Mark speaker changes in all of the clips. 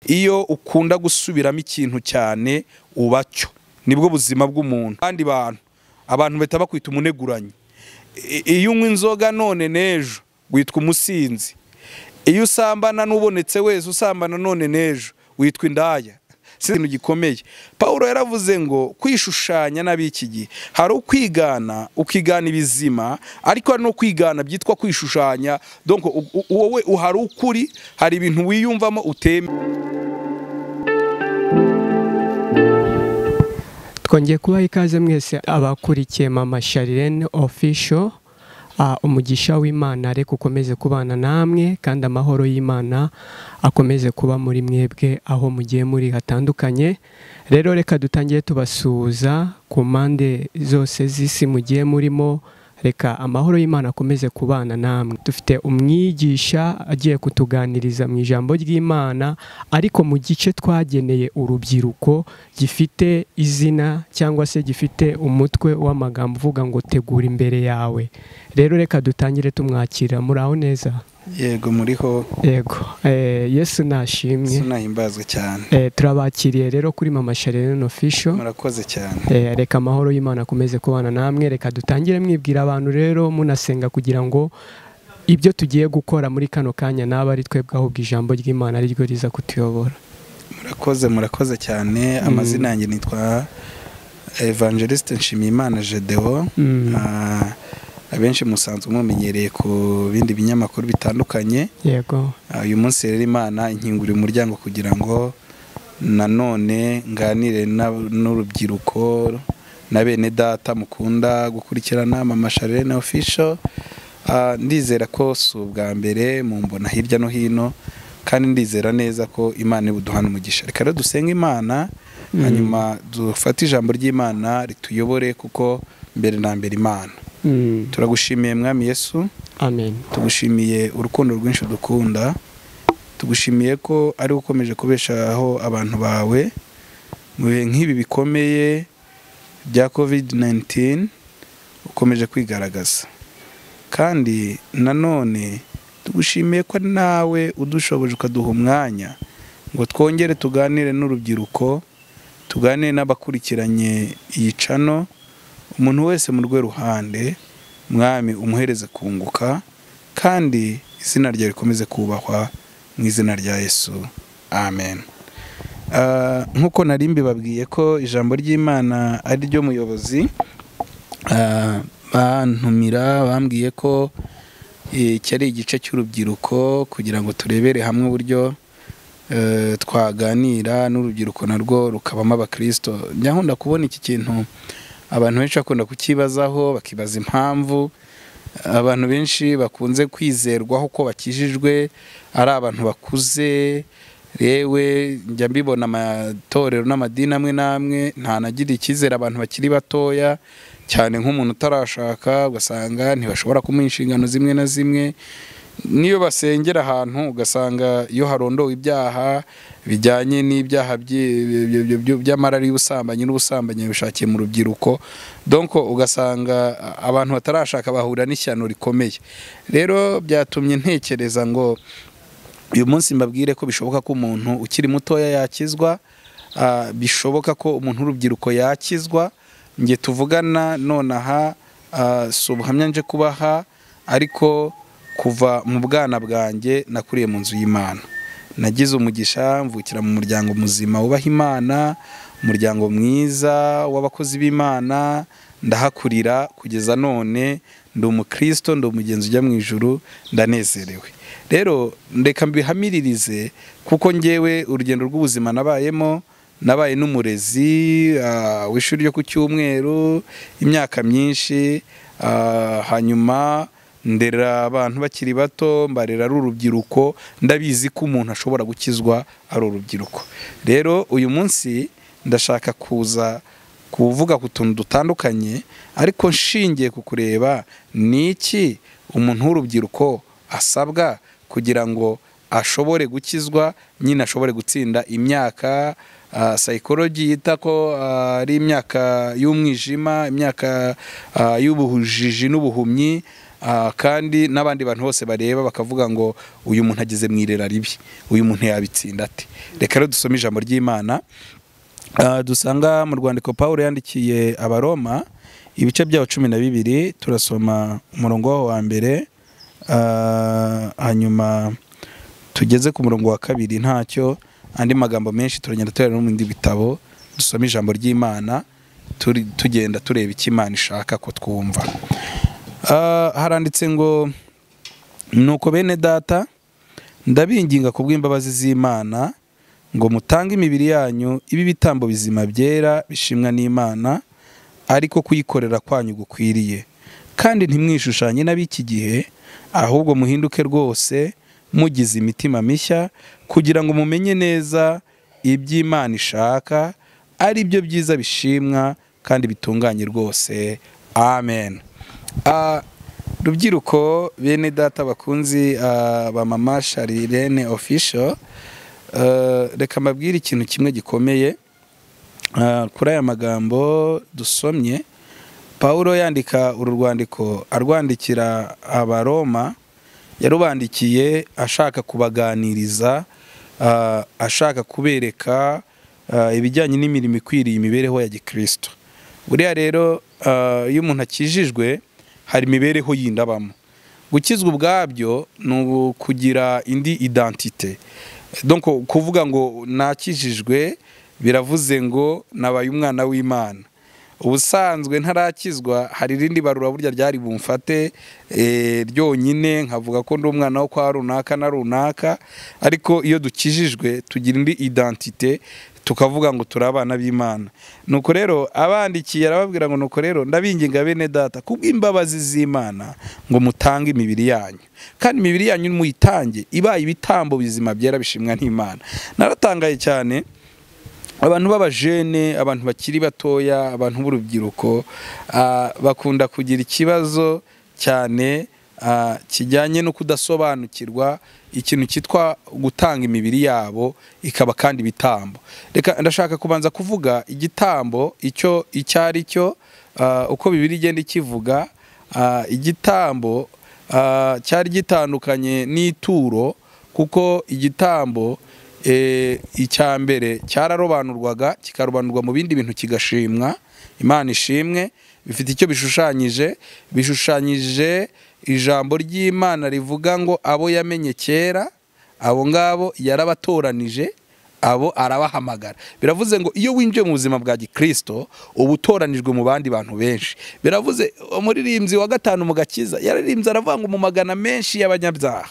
Speaker 1: iyo ukunda gusubiramo ikintu cyane ubacyo nibwo buzima bw'umuntu kandi bantu abantu bahita bakwita umuneguranyi I- iyo unywa inzoga none n'ejo witwa umusinzi iyo usambana n'ubonetse wese usambana none n'ejo witwa indaya si ikintu gikomeye paul yaravuze ngo kwishushanya n'ab'iki gihe hari ukwigana ukigana ibizima ariko hari no kwigana byitwa kwishushanya donc u- u- wowe hari ukuri hari ibintu wiyumvamo uteme
Speaker 2: twongeye kubaha ikaze mwese abakurikiye mama sharirene ofisho umugisha w'imana ariko ukomeze kubana namwe kandi amahoro y'imana akomeze kuba muri mwebwe aho mugiye muri hatandukanye rero reka dutangire tubasuhuza ku mpande zose z'isi mugiye murimo reka amahoro y'imana akomeze kubana namwe dufite umwigisha agiye kutuganiriza mu ijambo ry'imana ariko mu gice twageneye urubyiruko gifite izina cyangwa se gifite umutwe w'amagambo uvuga ngo tegura imbere yawe rero reka dutangire tumwakira muri aho neza
Speaker 1: yego muriho
Speaker 2: yego eh, yesu nashimwe
Speaker 1: sinahimbazwe cyane
Speaker 2: Eh, turabakiriye rero kuri mama sharene ofisho
Speaker 1: murakoze cyane
Speaker 2: Eh, reka amahoro y'imana akomeze kubana namwe reka dutangire mwibwira abantu rero munasenga kugira ngo ibyo tugiye gukora muri kano kanya naba ari twebwe ahubwo ijambo ry'imana ariryo riza kutuyobora
Speaker 1: murakoze murakoze cyane amazina yanjye nitwa evangeliste nshimiyimana gedewo
Speaker 2: Mm.
Speaker 1: Ah, abenshi musanzwe mumenyereye ku bindi binyamakuru bitandukanye
Speaker 2: yego
Speaker 1: Ah, uyu munsi rero imana inkingurira umuryango kugira ngo nanone nganire n'ab- n'urubyiruko na bene data mukunda gukurikirana mama sharene ofisho ndizera ko si ubwa mbere mu mbona hirya no hino kandi ndizera neza ko imana ibuduhana umugisha reka rero dusenge imana hanyuma dufate ijambo ry'imana rituyobore kuko mbere na mbere imana
Speaker 2: Mm.
Speaker 1: turagushimiye mwami yesu
Speaker 2: amen
Speaker 1: tugushimiye urukundo rwinshi dukunda tugushimiye ko ari we ukomeje kubeshaho abantu bawe mu bihe nk'ibi bikomeye bya covid 19 ukomeje kwigaragaza kandi nanone tugushimiye ko nawe udushoboje ukaduha umwanya ngo twongere tuganire n'urubyiruko tuganire n'abakurikiranye iyi cano umuntu wese mu rwe ruhande mwami umuhereze kunguka kandi izina ryawe rikomeze kubahwa mu izina rya yesu amen Ah, nk'uko nari mbibabwiye ko ijambo ry'imana ari ryo muyobozi ah, bantumira bambwiye ko eh, iki ari igice cy'urubyiruko kugira ngo turebere hamwe uburyo eh, twaganira n'urubyiruko narwo rukabamo abakristo njya nkunda kubona iki kintu abantu benshi bakunda kukibazaho bakibaza impamvu abantu benshi bakunze kwizerwaho ko bakijijwe ari abantu bakuze rewe njya mbibona amatorero n'amadini amwe n'amwe ntanagira icyizere abantu bakiri batoya cyane nk'umuntu utarashaka ugasanga ntibashobora kumuha inshingano zimwe na zimwe n'iyo basengera ahantu ugasanga iyo harondowe ibyaha bijyanye n'ibyaha byi- byo- byo- byo- by'amarari y'ubusambanyi n'ubusambanyi bishakiye mu rubyiruko donc ugasanga a- abantu batarashaka bahura n'ishyano rikomeye rero byatumye ntekereza ngo uyu munsi mbabwire ko bishoboka ko umuntu ukiri mutoya yakizwa ah, bishoboka ko umuntu w'urubyiruko yakizwa njye tuvugana nonaha ah, si ubuhamya nje kubaha ariko kuva mu bwana bwanjye nakuriye mu nzu y'imana nagize umugisha mvukira mu muryango muzima wubaha imana umuryango mwiza w'abakozi b'imana ndahakurira kugeza none ndi umukristo ndi umugenzi ujya mu ijuru ndanezerewe rero reka mbihamiririze kuko ngewe urugendo rw'ubuzima nabayemo nabaye n'umurezi ah, w'ishuri ryo ku cyumweru imyaka myinshi ah, hanyuma ndera abantu bakiri bato mbarera ari urubyiruko ndabizi ko umuntu ashobora gukizwa ari urubyiruko rero uyu munsi ndashaka kuza kuvuga ku tuntu dutandukanye ariko nshingiye ku kureba ni iki umuntu w'urubyiruko asabwa kugira ngo ashobore gukizwa nyine ashobore gutsinda imyaka ah, psychology yita ko ah, ari imyaka y'umwijima imyaka ah, y'ubujiji n'ubuhumyi Ah, kandi n'abandi bantu bose bareba bakavuga ngo uyu muntu ageze mu irera ribi uyu muntu yabitsinda ate reka rero dusome ijambo ry'imana Ah, dusanga mu rwandiko paul yandikiye abaroma ibice byaho cumi na bibiri turasoma umurongo waho wa mbere ah, hanyuma tugeze ku murongo wa kabiri ntacyo andi magambo menshi turagenda tureba no mu bindi bitabo dusoma ijambo ry'imana turi- tugenda tureba icyo imana ishaka ko twumva Ah, haranditse ngo nuko bene data ndabinginga ku bw'imbabazi z'imana ngo mutange imibiri yanyu ibe ibitambo bizima byera bishimwa n'imana ariko kuyikorera kwanyu gukwiriye kandi ntimwishushanye n'ab'iki gihe ahubwo muhinduke rwose mugize imitima mishya kugira ngo mumenye neza iby'imana ishaka ari byo byiza bishimwa kandi bitunganye rwose amen Ah, rubyiruko bene data bakunzi ah, ba mama sharirene official eh, reka mbabwire ikintu kimwe gikomeye Ah, kuri aya magambo dusomye pawulo yandika uru rwandiko arwandikira abaroma yarubandikiye ashaka kubaganiriza ah, ashaka kubereka ah, ibijyanye n'imirimo ikwiriye imibereho ya gikristo buriya rero ah, iyo umuntu akijijwe hari imibereho yindi abamo gukizwa ubwabyo ni ubu kugira indi identite donc kuvuga ngo nakijijwe biravuze ngo nabaye umwana w'imana ubusanzwe ntarakizwa hari irindi barura burya ryari bumfate eh, ryonyine nkavuga ko ndi umwana wo kwa runaka na runaka ariko iyo dukijijwe tugira indi identite tukavuga ngo turi abana b'imana nuko rero abandikiye arababwira ngo nuko rero ndabinginga bene data kubw'imbabazi z'imana ngo mutange imibiri yanyu kandi imibiri yanyu muyitange ibaye ibitambo bizima byera bishimwa n'imana naratangaye cyane abantu b'abajene abantu bakiri batoya abantu b'urubyiruko ah, bakunda kugira ikibazo cyane ah, kijyanye no kudasobanukirwa ikintu cyitwa gutanga imibiri yabo ikaba kandi ibitambo reka ndashaka kubanza kuvuga igitambo icyo icyo ari cyo ah, uko bibiri igenda ikivuga ah, igitambo ah, cyari gitandukanye n'ituro kuko igitambo eh, icya mbere cyararobanurwaga kikarobanurwa mu bindi bintu kigashimwa imana ishimwe bifite icyo bishushanyije bishushanyije ijambo ry'imana rivuga ngo abo yamenye kera abo ngabo yarabatoranije abo arabahamagara biravuze ngo iyo winjiye mu buzima bwa gikristo uba utoranijwe mu bandi bantu benshi biravuze umuririmbyi wa gatanu mu gakiza yaririmbye aravuga ngo mu magana menshi y'abanyabyaha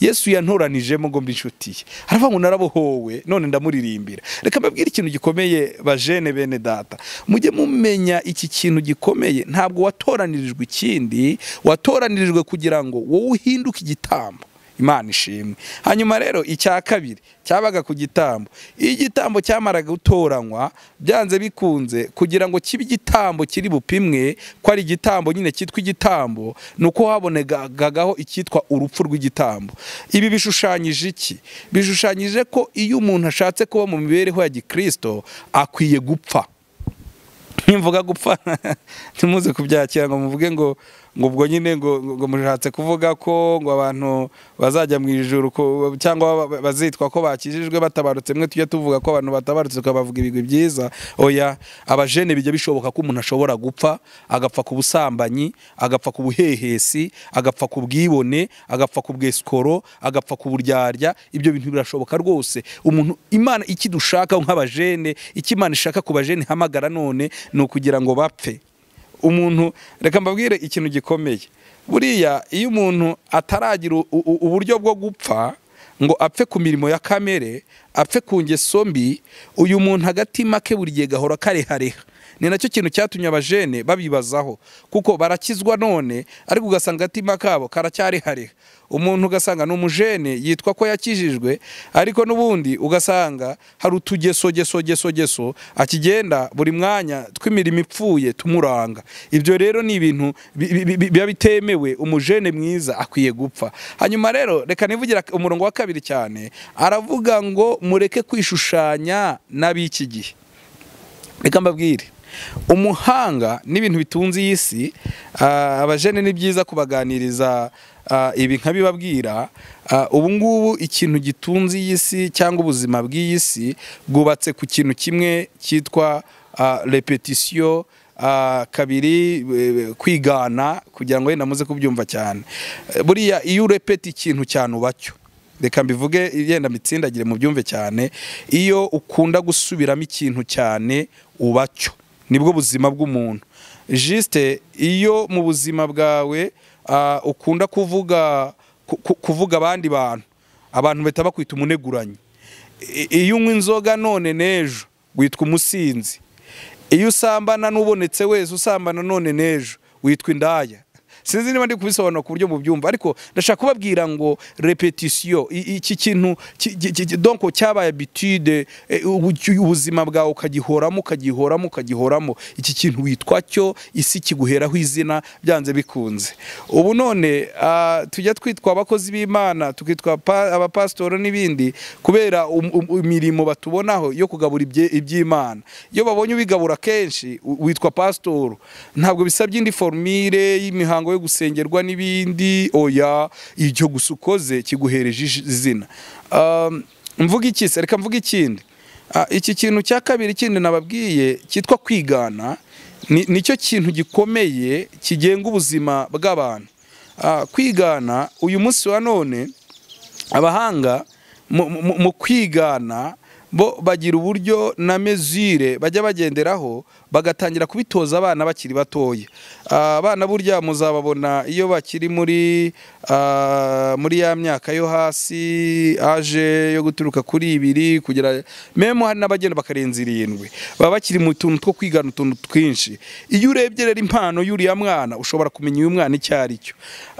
Speaker 1: yesu yantoranijemo ngo mbe inshuti ye aravuga ngo narabohowe none ndamuririmbira reka mbabwire ikintu gikomeye bajene bene data mujye mumenya iki kintu gikomeye ntabwo watoranirijwe ikindi watoranirijwe kugira ngo wowe uhinduke igitambo imana ishimwe hanyuma rero icya kabiri cyabaga ku gitambo iyo igitambo cyamaraga gutoranywa byanze bikunze kugira ngo kibe igitambo kiri bupimwe ko ari igitambo nyine cyitwa igitambo ni uko habonegagaho icyitwa urupfu rw'igitambo ibi bishushanyije iki bishushanyije ko iyo umuntu ashatse kuba mu mibereho ya gikristo akwiye gupfa nimvuga gupfa ntimuze kubyakira ngo muvuge ngo ngo ubwo nyine ngo ngo mushatse kuvuga ko ngo abantu bazajya mu ijuru ko- cyangwa ba- bazitwa ko bakijijwe batabarutse mwe tujya tuvuga ko abantu batabarutse tukabavuga ibigwi byiza oya abajene bijya bishoboka ko umuntu ashobora gupfa agapfa ku busambanyi agapfa ku buhehesi agapfa ku bwibone agapfa ku bwesikoro agapfa ku buryarya ibyo bintu birashoboka rwose umuntu imana ikidushaka nk'abajene icyo imana ishaka ku bajene ihamagara none ni ukugira ngo bapfe umuntu reka mbabwire ikintu gikomeye buriya iyo umuntu ataragira u- u- uburyo bwo gupfa ngo apfe ku mirimo ya kamere apfe ku ngeso mbi uyu muntu agatima ke buri gihe gahora karehareha ni nacyo kintu cyatumye abajene babibazaho kuko barakizwa none ariko ugasanga agatima kabo karacyarihareha umuntu ugasanga ni umujene yitwa ko yakijijwe ariko n'ubundi ugasanga hari utugesogesogesogeso akigenda buri mwanya tw'imirimo ipfuye tumuranga ibyo rero ni ibintu bi- bi- bi- biba bitemewe umujene mwiza akwiye gupfa hanyuma rero reka nivugira umurongo wa kabiri cyane aravuga ngo mureke kwishushanya n'ab'iki gihe reka mbabwire umuhanga n'ibintu bitunze iyi si ah, abajene ni byiza kubaganiriza ah, ibi nkabibabwira ah, ubu ngubu ikintu gitunze iyi si cyangwa ubuzima bw'iyi si bwubatse ku kintu kimwe cyitwa ah, repetition ah, kabiri eh, kwigana kugira ngo yenda muze kubyumva cyane Eh, buriya iyo urepeta ikintu cyane ubacyo reka mbivuge yenda mitsindagire mu byumve cyane iyo ukunda gusubiramo ikintu cyane ubacyo nibwo buzima bw'umuntu jisite iyo mu buzima bwawe ah, ukunda kuvuga ku- ku- kuvuga abandi bantu abantu bahita bakwita umuneguranyi I- iyo unywa inzoga none n'ejo witwa umusinzi iyo usambana n'ubonetse wese usambana none n'ejo witwa indaya sinzi niba ndi kubisobanura ku buryo mubyumva ariko ndashaka kubabwira ngo repetition i- iki kintu ki- ki- ki- donc cyabaye habitude eh, ubu- ubuzima bwawe ukagihoramo ukagihoramo ukagihoramo iki kintu witwa cyo isi kiguheraho izina byanze bikunze ubu none ah, tujya twitwa abakozi b'imana tukitwa pa- abapasitoro n'ibindi kubera um- um- imirimo batubonaho yo kugabura ibye- iby'imana iyo babonye ubigabura kenshi u- witwa pasitoro ntabwo bisabye indi formire y'imihango yo gusengerwa n'ibindi oya icyo gusa ukoze kiguhereje ij- izina Um, mvuga iki se reka mvuga ikindi Ah, iki kintu cya kabiri kindi nababwiye cyitwa kwigana ni- nicyo kintu gikomeye kigenga ubuzima bw'abantu Ah, kwigana uyu munsi wa none abahanga mu- mu mu kwigana bo bagira uburyo na mezure bajya bagenderaho bagatangira kubitoza abana bakiri batoya Ah, abana burya muzababona iyo bakiri muri ah, muri ya myaka yo hasi aje yo guturuka kuri ibiri kugera memo hari n'abagenda bakarenza irindwi baba bakiri mu tuntu two kwigana utuntu twinshi iyo urebye rero impano y'uriya mwana ushobora kumenya uyu mwana icyo ari cyo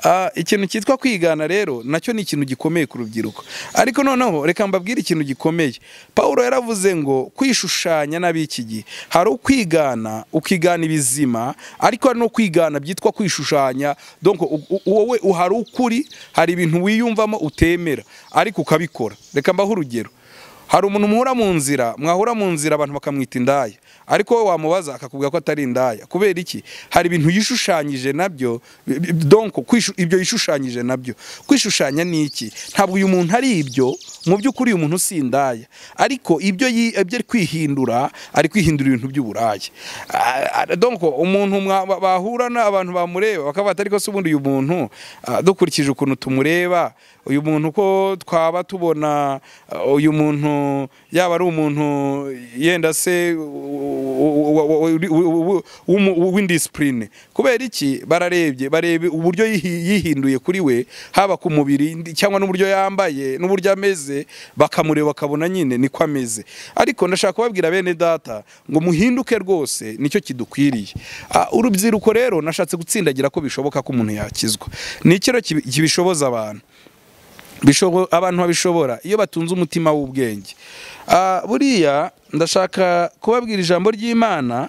Speaker 1: Ah, ikintu cyitwa kwigana rero nacyo ni ikintu gikomeye ku rubyiruko ariko noneho reka mbabwire ikintu gikomeye paul yaravuze ngo kwishushanya n'ab'iki gihe hari ukwigana ukigana ibizima ariko hari no kwigana byitwa kwishushanya donc u- u- wowe hari ukuri hari ibintu wiyumvamo utemera ariko ukabikora reka mbaho urugero hari umuntu muhura mu nzira mwahura mu nzira abantu bakamwita indaya ariko wowe wamubaza akakubwira ko atari indaya kubera iki hari ibintu yishushanyije nabyo bi- bi- donc kwishu- ibyo yishushanyije nabyo kwishushanya ni iki ntabwo uyu muntu ari ibyo mu by'ukuri uyu muntu si indaya ariko ibyo yi- ibyo ari kwihindura ari kwihindura ibintu by'uburayi Ah, ah, donc umuntu mwa- ba- bahura na- abantu bamureba bakavuga ati ariko se ubundi uyu muntu ah, dukurikije ukuntu tumureba uyu muntu ko twaba tubona ah, uyu muntu yaba ari umuntu yenda se u- u- u- u- u- u- w'umu- w'indisipurine kubera iki bararebye barebe uburyo yihi- yihinduye kuri we haba ku mubiri ndi- cyangwa n'uburyo yambaye n'uburyo ameze bakamureba bakabona nyine niko ameze ariko ndashaka kubabwira bene data ngo muhinduke rwose nicyo kidukwiriye Ah, urubyiruko rero nashatse gutsindagira ko bishoboka ko umuntu yakizwa ni ikiro kibi- kibishoboza abantu bishobo- abantu babishobora iyo batunze umutima w'ubwenge Ah, buriya ndashaka kubabwira ijambo ry'imana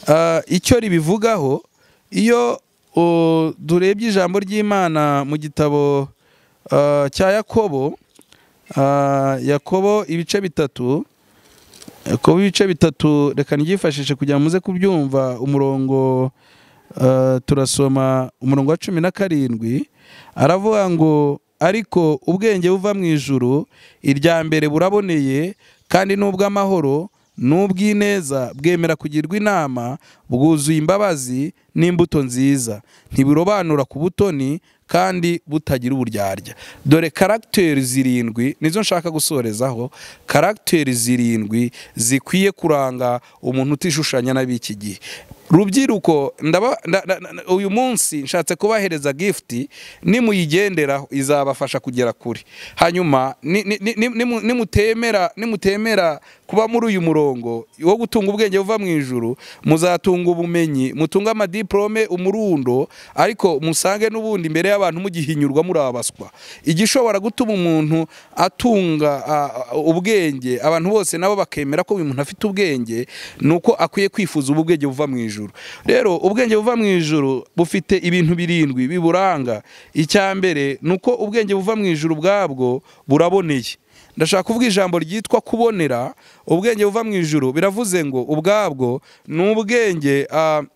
Speaker 1: ah, icyo ribivugaho iyo oh, durebye ijambo ry'imana mu gitabo ah, cya yakobo ah, yakobo ibice bitatu yakobo ibice bitatu reka n'ibyifashishe kugira ngo muze kubyumva umurongo Uh, turasoma umurongo wa cumi na karindwi aravuga ngo ariko ubwenge buva mu ijuru irya mbere buraboneye kandi n'ubw'amahoro n'ubw'ineza bwemera kugirwa inama bwuzuye imbabazi n'imbuto nziza ntibirobanura ku butoni kandi butagira uburyarya dore karagiteri zirindwi nizo nshaka gusorezaho karagiteri zirindwi zikwiye kuranga umuntu utishushanya n'ab'iki gihe rubyiruko ndaba nda- nda- nda- uyu munsi nshatse kubahereza gifuti nimuyigenderaho izabafasha kugera kure hanyuma ni- ni- ni- ni- nimu- nimutemera nimutemera kuba muri uyu murongo wo gutunga ubwenge buva mu ijuru muzatunga ubumenyi mutunge amadiporome umurundo ariko musange n'ubundi imbere y'abantu mugihinyurwa muri abaswa igishobora gutuma umuntu atunga ah, ubwenge abantu bose nabo bakemera ko uyu muntu afite ubwenge ni uko akwiye kwifuza ubu bwenge buva mu ijuru rero ubwenge buva mu ijuru bufite ibintu birindwi biburanga icya mbere ni uko ubwenge buva mu ijuru ubwabwo buraboneye ndashaka kuvuga ijambo ryitwa kubonera ubwenge buva mu ijuru biravuze ngo ubwabwo ni ubwenge ah,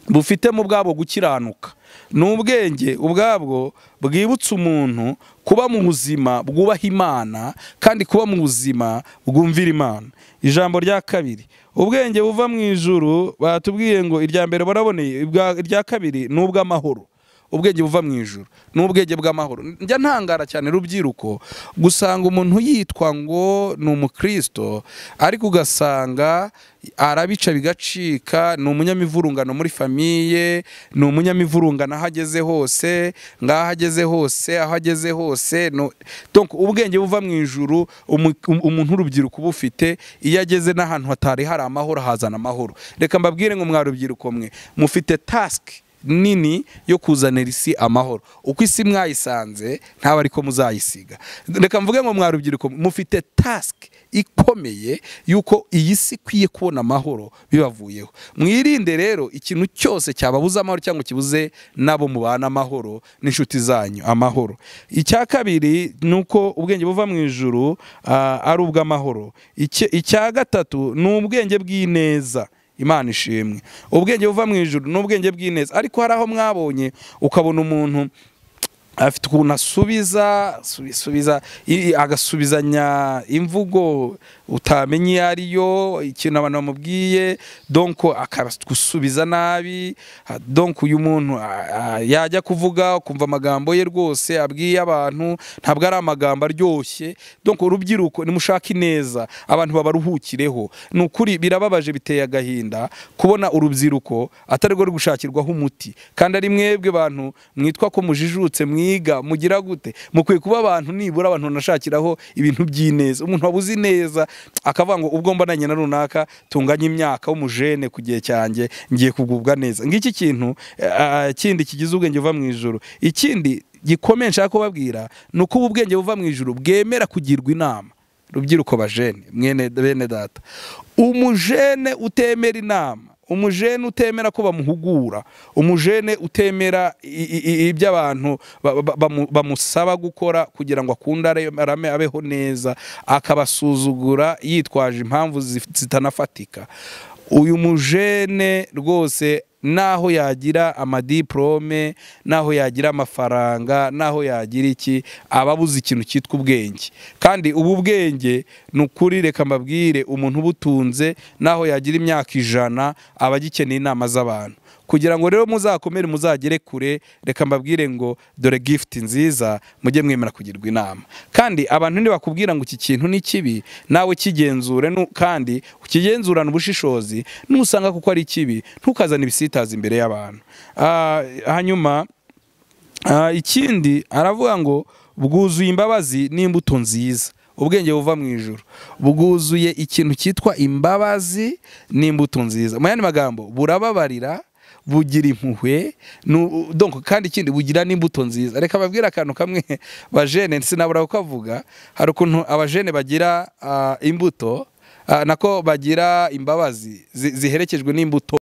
Speaker 1: bufite mu bwabo gukiranuka ni ubwenge ubwabwo bwibutsa umuntu kuba mu buzima bwubaha imana kandi kuba mu buzima bwumvira imana ijambo rya kabiri ubwenge buva mu ijuru batubwiye ngo irya mbere baraboneye ibwa- irya kabiri ni ubw'amahoro ubwenge buva mu ijuru ni ubwenge bw'amahoro njya ntangara cyane rubyiruko gusanga umuntu yitwa ngo ni umukristo ariko ugasanga arabica bigacika ni umunyamivurungano muri famiye ni umunyamivurungano aho ageze hose ngaho ageze hose aho ageze hose no- donc ubwenge buva mu ijuru umu- um- umuntu w'urubyiruko uba ufite iyo ageze n'ahantu hatari hari amahoro hazana amahoro reka mbabwire ngo mwa rubyiruko mwe mufite task nini yo kuzanira isi amahoro uko isi mwayisanze ntabwo ariko muzayisiga reka mvuge ngo mwa rubyiruko mufite tasike ikomeye y'uko iyi si ikwiye kubona amahoro bibavuyeho mwirinde rero ikintu cyose cyababuza amahoro cyangwa kibuze n'abo mubana amahoro n'inshuti zanyu amahoro icya kabiri ni uko ubwenge buva mu ijuru ah, ari ubw'amahoro Icya- icya gatatu ni ubwenge bw'ineza imana ishimwe ubwenge buva mu ijuru ni ubwenge bw'ineza ariko hari aho mwabonye ukabona umuntu afite ukuntu asubiza subi- subiza i- i- agasubizanya imvugo utamenye iyo ari yo ikintu abantu bamubwiye donko akagusubiza nabi ha- donko uyu muntu a- a- yajya kuvuga ukumva amagambo ye rwose abwiye abantu ntabwo ari amagambo aryoshye donko urubyiruko nimushake ineza abantu babaruhukireho ni ukuri birababaje biteye agahinda kubona urubyiruko atari rwo ruri gushakirwaho umuti kandi ari mwebwe bantu mwitwa ko mujijutse mwiga mugira gute mukwiye kuba abantu nibura abantu banashakiraho ibintu by'ineza umuntu wabuze ineza akavuga ngo ubwo mbananye na runaka tunganye imyaka w'umujene ku gihe cyanjye ngiye kugubwa neza ngiki kintu eh, ah, kindi kigize ubwenge buva mu ijoro ikindi gikomeye nshaka kubabwira ni uko ubu bwenge buva mu ijoro bwemera kugirwa inama rubyiruko bajene mwene bene data umujene utemera inama umujene utemera ko bamuhugura umujene utemera i- i- i- ibyo abantu ba- ba- bamu- bamusaba gukora kugira ngo akunde are- arame abeho neza akabasuzugura yitwaje impamvu zif- zitanafatika uyu mujene rwose naho yagira amadiplome naho yagira amafaranga naho yagira iki aba abuze ikintu cyitwa ubwenge kandi ubu bwenge ni ukuri reka mbabwire umuntu ubutunze naho yagira imyaka ijana aba agikeneye inama z'abantu kugira ngo rero muzakomere muzagere kure reka mbabwire ngo dore gifuti nziza mujye mwemera kugirwa inama kandi abantu ntibakubwira ngo iki kintu ni kibi nawe kigenzure nu- kandi ukigenzurane ubushishozi nusanga kuko ari kibi ntukazane ibisitaza imbere y'abantu Ah, hanyuma Ah, ikindi aravuga ngo bwuzuye imbabazi n'imbuto nziza ubwenge buva mu ijoro bwuzuye ikintu cyitwa imbabazi n'imbuto nziza mu yandi magambo burababarira bugira impuhwe nu- donc kandi ikindi bugira n'imbuto nziza reka babwire akantu kamwe bajene sinabura kukavuga hari ukuntu abajene bagira ah, imbuto ah, nako bagira imbabazi zi- ziherekejwe n'imbuto